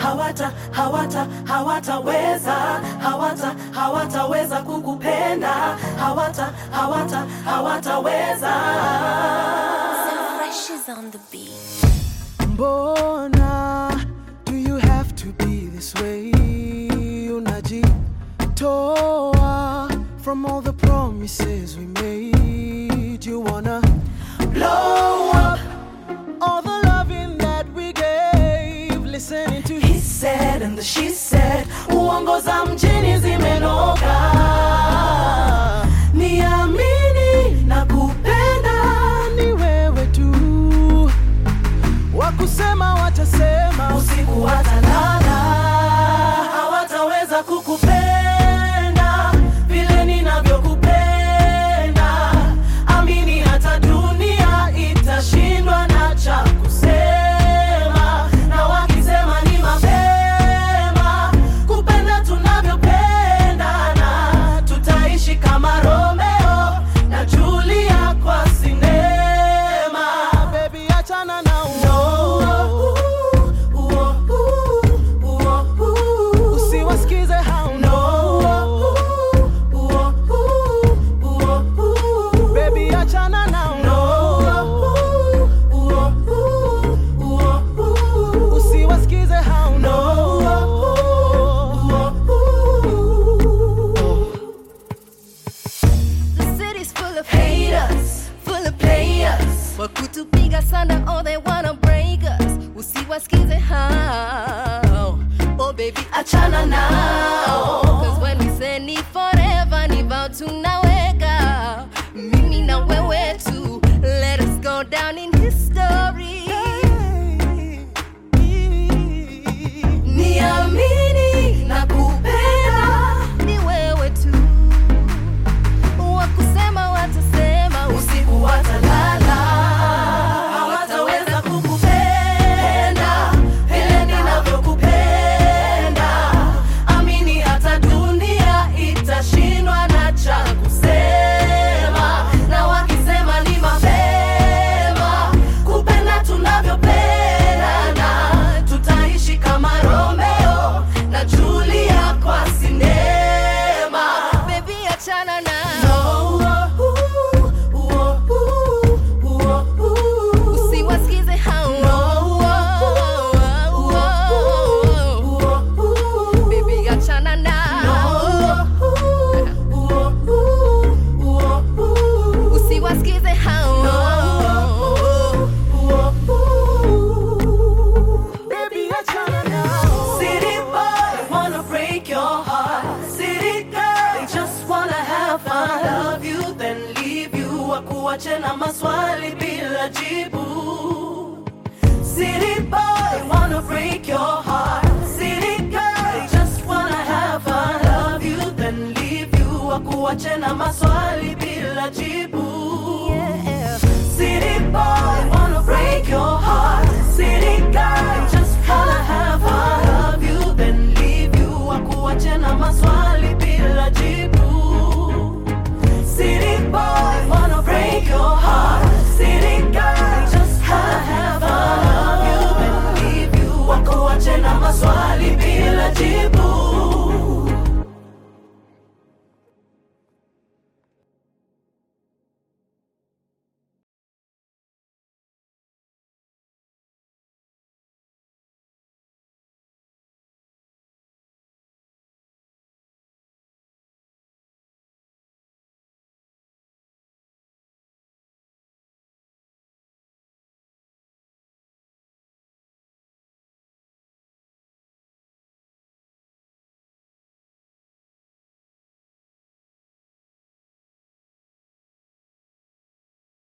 hawata hawata hawataweza hawata hawataweza kukupenda hawata hawata hawataweza So fresh is on the beat. Mbona do you have to be this way? Unajitoa from all the promises we made. You wanna blow up all the loving that we gave. Listening to He said and the she said uongo za mjini zimenoga niamini na kupenda ni wewe tu, wakusema watasema usiku watalala hawataweza kukupenda vile ninavyokupenda amini hata dunia itashindwa na cha kusema na wakisema ni mapema kupenda tunavyopendana tutaishi kama romeo na julia kwa sinema baby, achana na uo usiwasikize hao no. Baby, achana na uo usiwasikize hao no. The city's full of haters, full of players. Wakutupiga sana, oh they wanna break us. Usiwasikize hao. Oh baby, Achana nao. Cause when we say ni forever, ni vow tunaweka. Mimi na wewe tu. Let us go down in history. Niamini na kupenda Ni wewe tu. Wakusema watasema usiku watalala hawataweza kukupenda vile ninavyokupenda amini hata dunia itashindwa na cha kusema na wakisema ni mapema kupenda tunavyopendana tutaishi kama romeo na julia kwa sinema baby achana na usiwasikize hao baby achana nao usiwasikize hao Baby, achana na City boy, wanna break your heart. City girl, they just wanna have fun. Love you, then leave you. Wakuache na maswali bila jibu. City boy, wanna break your heart. City girl, they just wanna have fun. Love you, then leave you. Wakuache na maswali bila jibu. yeah. City boy, wanna break your heart. City girl, just wanna have fun. Love you, then leave you. Wakuache na maswali bila jibu. City boy, wanna break your heart. City girl, just wanna have fun. Love you, then leave you. Wakuache na maswali bila jibu.